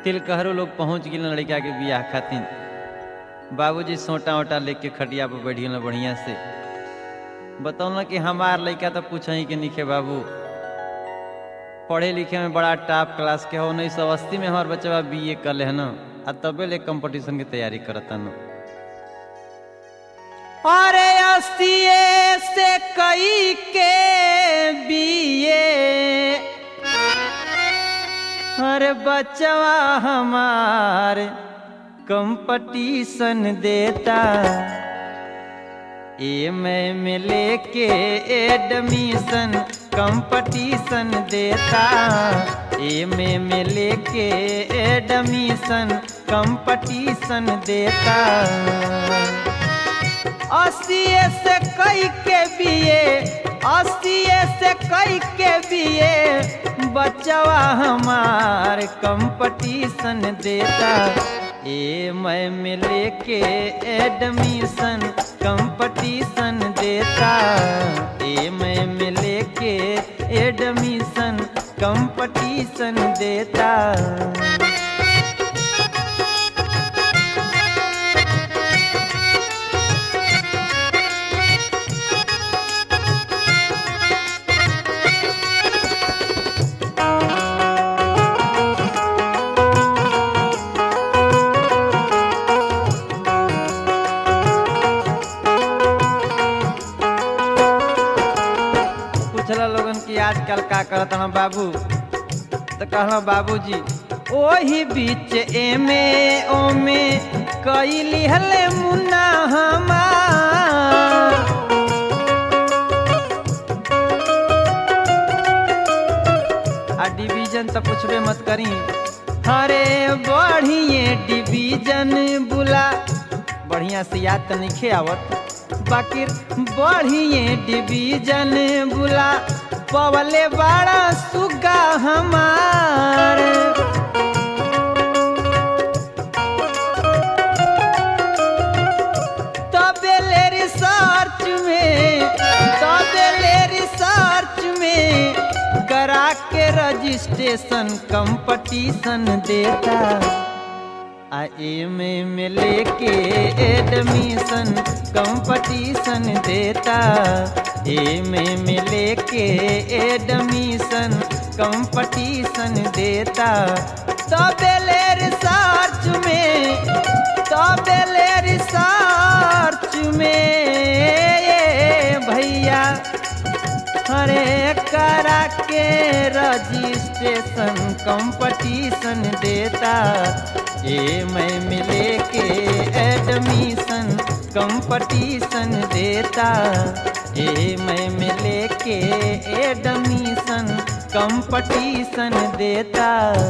तिलकहरो लोग पहुंच गए लड़का के बियाह खातिर बाबूजी सोटा वोटा लेके खटिया पर बैठ गए बढ़िया से बतौल कि हमार लड़का तो पूछ ही के निखे बाबू पढ़े लिखे में बड़ा टॉप क्लास के हो उन्नीस सौ अस्सी में हमार बच्चा बी ए कर है ना आ तबे ले कंपटीशन की तैयारी करता न अरे अस्सी से कई के बीए अरे बचवा हमार कंपटीशन देता ए मैं में लेके एडमिशन कंपटीशन देता ए में में लेके एडमिशन कंपटीशन देता अस्सी से कई के बीए अस्सी से कई के बीए बचवा हमार कंपटीशन देता ए मैं में लेके एडमिशन कंपटीशन देता ए मैं में लेके एडमिशन कंपटीशन देता पूछला लोगन की आजकल का करत हन बाबू तो कहला बाबूजी ओही बीच एमे ओमे कई लिहले मुन्ना हमार आ डिवीजन तो पूछबे मत करी अरे बढ़िए डिवीजन बुला बढ़िया से याद तो नहीं आवत बाकी बढ़िए डिवीजन बुला पवले बड़ा सुगा हमार तबेले रिसर्च में तबेले रिसर्च में करा के रजिस्ट्रेशन कंपटीशन देता आ एमे में लेके एडमिशन कंपटीशन देता एमे में लेके एडमिशन कंपटीशन देता तबेले रिसर्च में तबेले रिसर्च में ये भैया अरे करा के रजिस्ट्रेशन कंपटीशन देता ये मैं मिले के एडमिशन कंपटीशन देता ये मैं मिले के एडमिशन कंपटीशन देता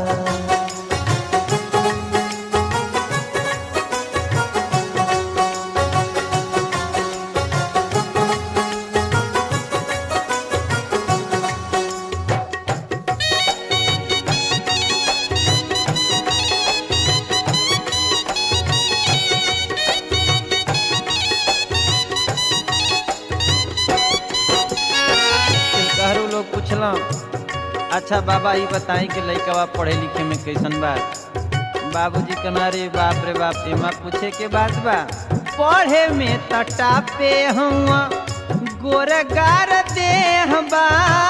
कहरु लोग पूछला अच्छा बाबा ये बताई कि लड़का पढ़े लिखे में कैसन बा बाबूजी कहना रे बाप रे बाप एमा पूछे के बात बा पढ़े में तटा पे हुआ गोरगार देह बा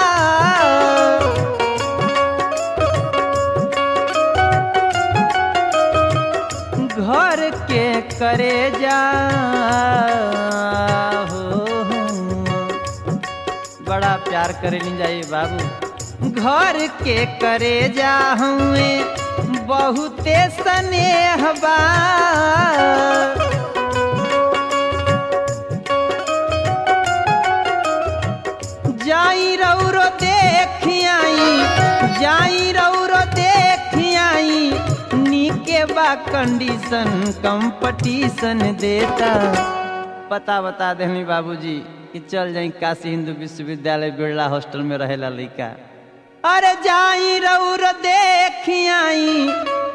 घर के करे जा हो बड़ा प्यार करे ली जाइए बाबू घर के करे जा हुए बहुते स्नेह बा जाई रौरो देखियाई जाई रौरो देखियाई नीके बा कंडीशन कंपटीशन देता पता बता देनी बाबूजी कि चल जाई काशी हिंदू विश्वविद्यालय बिरला हॉस्टल में रहेला लड़का अरे जाई रौर देखियाई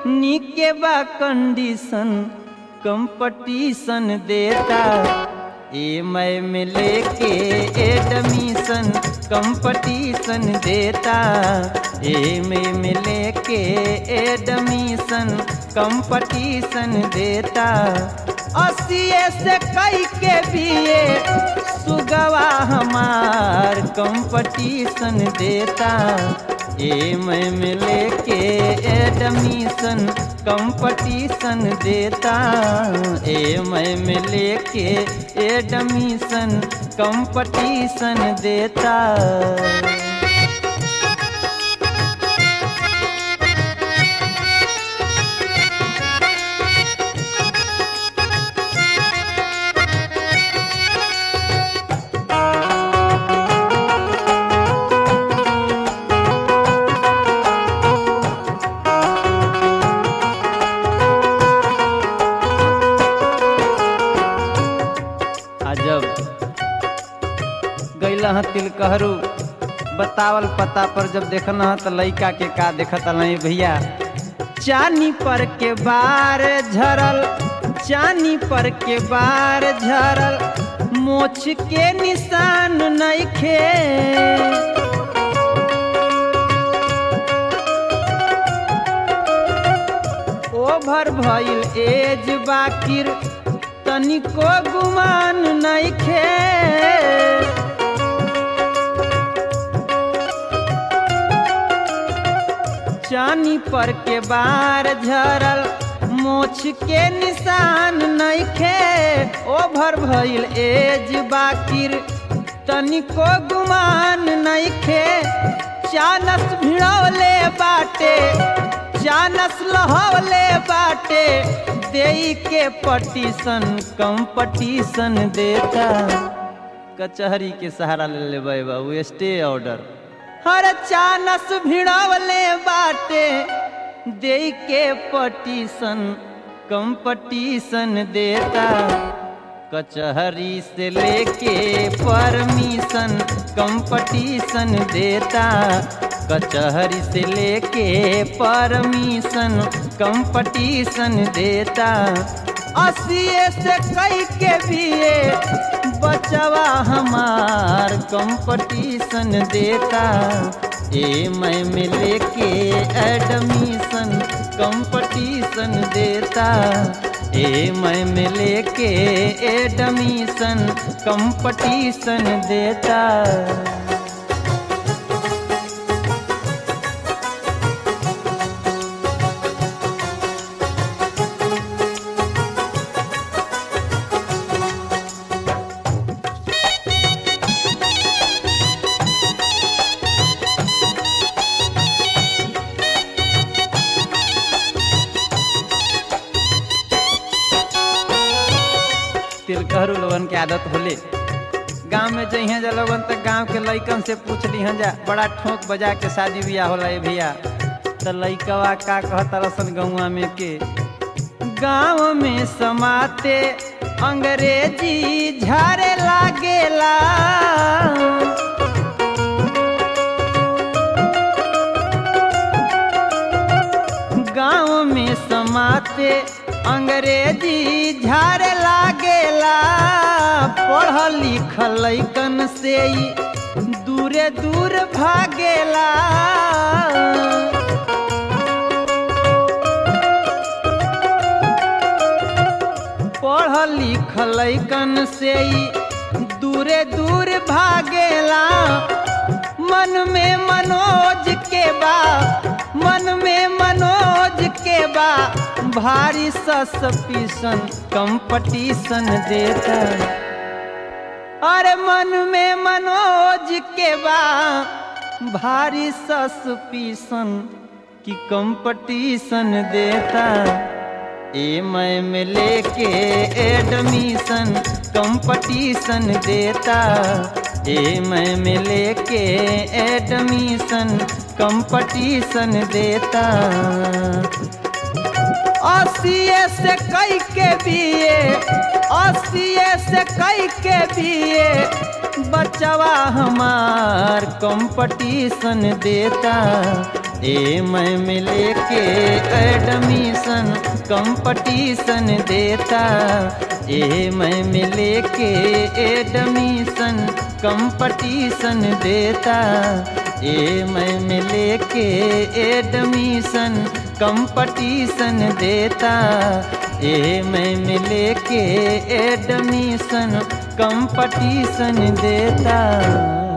नीके बा कंडीशन कंपटीशन देता एम में लेके एडमिशन कंपटीशन देता एम में लेके एडमिशन कंपटीशन देता अस्सीए से कई के बीए सुगवा हमार कंपटीशन देता एम में लेके एडमिशन कंपटीशन देता एम में लेके एडमिशन कंपटीशन देता अजब गैला ह तिलकहरू बतावल पता पर जब देखना ह त लइका के का देखत नहीं भैया चानी पर के बार झरल चानी पर के बार झरल मोछ के निशान नइखे ओभर भइल एज बाकिर तनिको गुमान नइखे चानी पर के बार झरल मोछ के निशान नइखे ओभर भइल एज बाकिर तनिको गुमान नइखे चानस भिड़ौले बाटे चानस लहौले बाटे देई के पटीशन कंपटीशन देता कचहरी के सहारा ले लेबै बाबू स्टे ऑर्डर हर चानस भिड़वले बाटे दे के पटीशन कंपटीशन देता कचहरी से लेके परमिशन कंपटीशन देता कचहरी से लेके परमिशन कंपटीशन देता अस्सीए से कई के बीए बचवा हमार कंपटीशन देता ए मैं में लेके एडमिशन कंपटीशन देता ए मैं में लेके एडमिशन कंपटीशन देता तिलकहरू लोगन के आदत होले गांव में जइहे जा लोगन त गांव के लइकन से पूछ लिहन जा बड़ा ठोक बजा के शादी बियाह होला ए भैया त लइकवा का कहत रसन गौवा में के गांव में समाते अंग्रेजी झारे लागेला गांव में समाते अंग्रेजी झारे लागेला पढ़ल लिखल लइकन से ही दूरे दूर भागेला पढ़ल लिखल लइकन से ही दूरे दूर भागेला मन में मनोज के बा मन में मनोज के बा भारी सस्पिशन कंपटीशन देता अरे मन में मनोज के बा भारी सस्पिशन की कंपटीशन देता ए मैं में लेके एडमिशन कंपटीशन देता ए मैं में लेके एडमिशन कंपटीशन देता अस्सीए से कई के बीए अस्सीए से कई के बीए बचवा हमार कंपटीशन देता ए मैं में लेके एडमिशन कंपटीशन देता ए मैं मिले के एडमिशन कंपटीशन देता ए मैं मिले के एडमिशन कंपटीशन देता ए मैं मिले के एडमिशन कंपटीशन देता